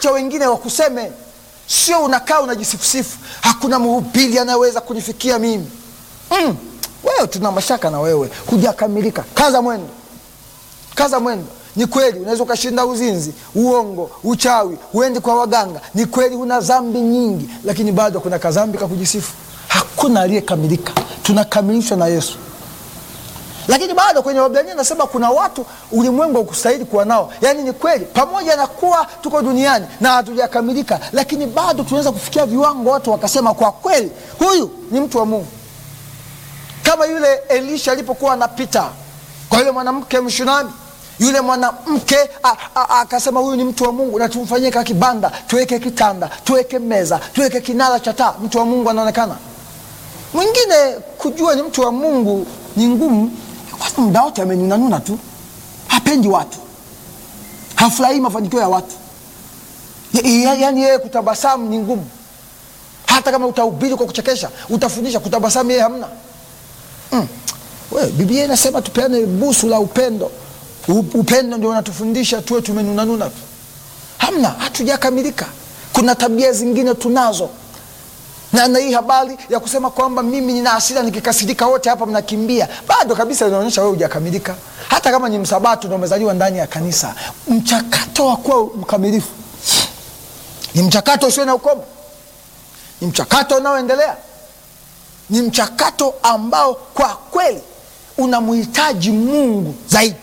acha wengine wakuseme, sio unakaa unajisifusifu, hakuna mhubiri anayeweza kunifikia mimi. Mm, wewe tuna mashaka na wewe, hujakamilika. Kaza mwendo, kaza mwendo. Ni kweli unaweza ukashinda uzinzi, uongo, uchawi, uendi kwa waganga. Ni kweli una dhambi nyingi, lakini bado kuna kadhambi ka kujisifu. Hakuna aliyekamilika, tunakamilishwa na Yesu. Lakini bado kwenye Waebrania nasema kuna watu ulimwengu haukustahili kuwa nao. Yaani ni kweli, pamoja na kuwa tuko duniani na hatujakamilika, lakini bado tunaweza kufikia viwango watu wakasema, kwa kweli huyu ni mtu wa Mungu, kama yule Elisha alipokuwa anapita kwa yule mwanamke Mshunami yule mwanamke akasema huyu ni mtu wa Mungu, na tumfanyie ka kibanda, tuweke kitanda, tuweke meza, tuweke kinara cha taa. Mtu wa Mungu anaonekana. Mwingine kujua ni mtu wa Mungu ni ngumu, kwa muda wote amenunanuna tu, hapendi watu, hafurahii mafanikio ya watu. Yaani yeye kutabasamu ni ngumu. Hata kama utahubiri kwa kuchekesha, utafundisha, kutabasamu yeye hamna. Mm. We, Biblia inasema tupeane busu la upendo upendo ndio unatufundisha tuwe tumenunanuna tu, hamna, hatujakamilika. Kuna tabia zingine tunazo, na na hii habari ya kusema kwamba mimi nina hasira nikikasirika wote hapa mnakimbia, bado kabisa inaonyesha wewe hujakamilika. Hata kama ni msabato na umezaliwa ndani ya kanisa, mchakato wa kuwa mkamilifu ni mchakato usio na ukomo, ni mchakato unaoendelea, ni mchakato ambao kwa kweli unamhitaji Mungu zaidi.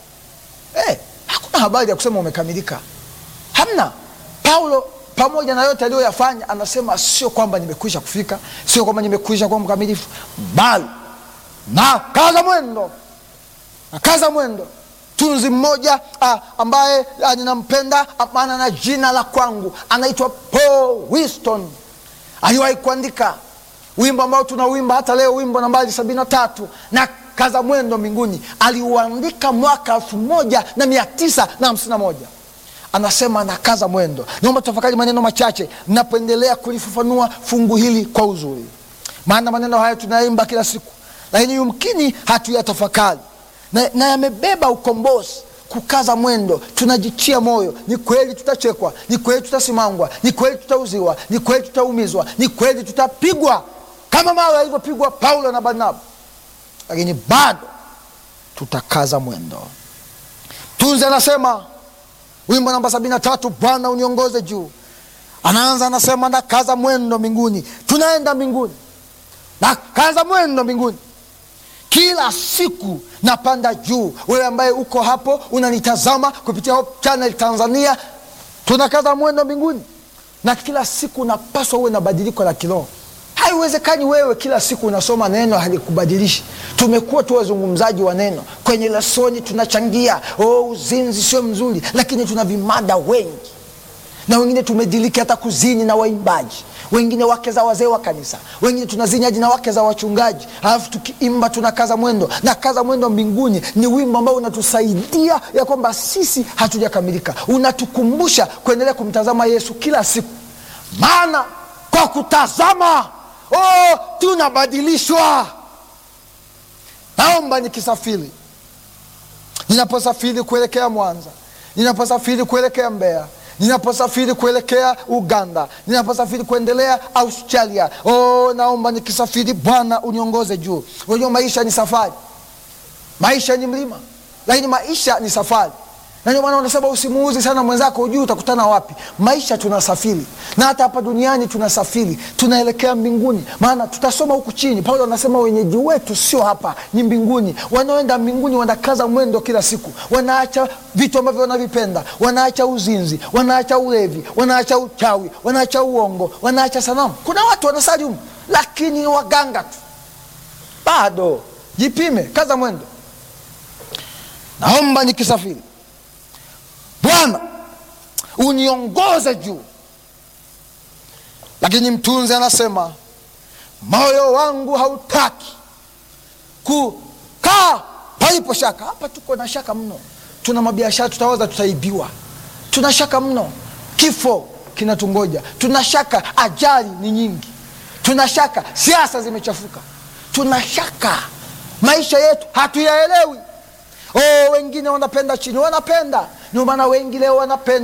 Hey, hakuna habari ya kusema umekamilika, hamna. Paulo pamoja na yote aliyoyafanya anasema sio kwamba nimekwisha kufika, sio kwamba nimekwisha kuwa mkamilifu, bali na kaza mwendo, na kaza mwendo. Tunzi mmoja ah, ambaye ah, ninampenda maana na jina la kwangu anaitwa Paul Winston aliwahi kuandika wimbo ambao tunauimba hata leo, wimbo nambari sabini na tatu na kaza mwendo mbinguni aliuandika mwaka elfu moja na mia tisa na hamsini na moja anasema na kaza mwendo. Naomba tafakari maneno machache napoendelea kulifafanua fungu hili kwa uzuri, maana maneno haya tunaimba kila siku, lakini yumkini hatuyatafakari na, na yamebeba ukombozi. Kukaza mwendo, tunajitia moyo. Ni kweli tutachekwa, ni kweli tutasimangwa, ni kweli tutauziwa, ni kweli tutaumizwa, ni kweli tutapigwa kama mawe alivyopigwa Paulo na Barnaba lakini bado tutakaza mwendo. Tunzi anasema wimbo namba sabini na tatu, Bwana uniongoze juu. Anaanza anasema nakaza mwendo mbinguni, tunaenda mbinguni, nakaza mwendo mbinguni, kila siku napanda juu. Wewe ambaye uko hapo unanitazama kupitia Hope Channel Tanzania, tunakaza mwendo mbinguni, na kila siku unapaswa uwe na badiliko la kiroho. Haiwezekani wewe kila siku unasoma neno halikubadilishi. Tumekuwa tu wazungumzaji wa neno kwenye lesoni, tunachangia oh, uzinzi sio mzuri, lakini tuna vimada wengi, na wengine tumediliki hata kuzini na waimbaji wengine, wake za wazee wa kanisa, wengine tunazini hadi na wake za wachungaji, alafu tukiimba tunakaza mwendo. Na kaza mwendo mbinguni ni wimbo ambao unatusaidia ya kwamba sisi hatujakamilika, unatukumbusha kuendelea kumtazama Yesu kila siku, maana kwa kutazama Oh, tunabadilishwa. Naomba nikisafiri, ninaposafiri kuelekea Mwanza, ninaposafiri kuelekea Mbeya, ninaposafiri kuelekea Uganda, ninaposafiri kuendelea Australia, oh, naomba nikisafiri, Bwana uniongoze juu. Unajua maisha ni safari, maisha ni mlima, lakini maisha ni safari na ndio maana unasema usimuuzi sana mwenzako, hujui utakutana wapi. Maisha tunasafiri, na hata hapa duniani tunasafiri, tunaelekea mbinguni, maana tutasoma huku chini. Paulo anasema wenyeji wetu sio hapa, ni mbinguni. Wanaoenda mbinguni wanakaza mwendo kila siku, wanaacha vitu ambavyo wanavipenda, wanaacha uzinzi, wanaacha ulevi, wanaacha uchawi, wanaacha uongo, wanaacha sanamu. Kuna watu wanasali humu, lakini ni waganga tu. Bado jipime, kaza mwendo. Naomba nikisafiri Bwana uniongoze juu. Lakini mtunzi anasema moyo wangu hautaki kukaa palipo shaka. Hapa tuko na shaka mno, tuna mabiashara tutawaza tutaibiwa, tuna shaka mno, kifo kinatungoja, tuna shaka ajali ni nyingi, tuna shaka siasa zimechafuka, tuna shaka maisha yetu hatuyaelewi. Oh, wengine wanapenda chini, wanapenda ndio maana wengi leo wanapenda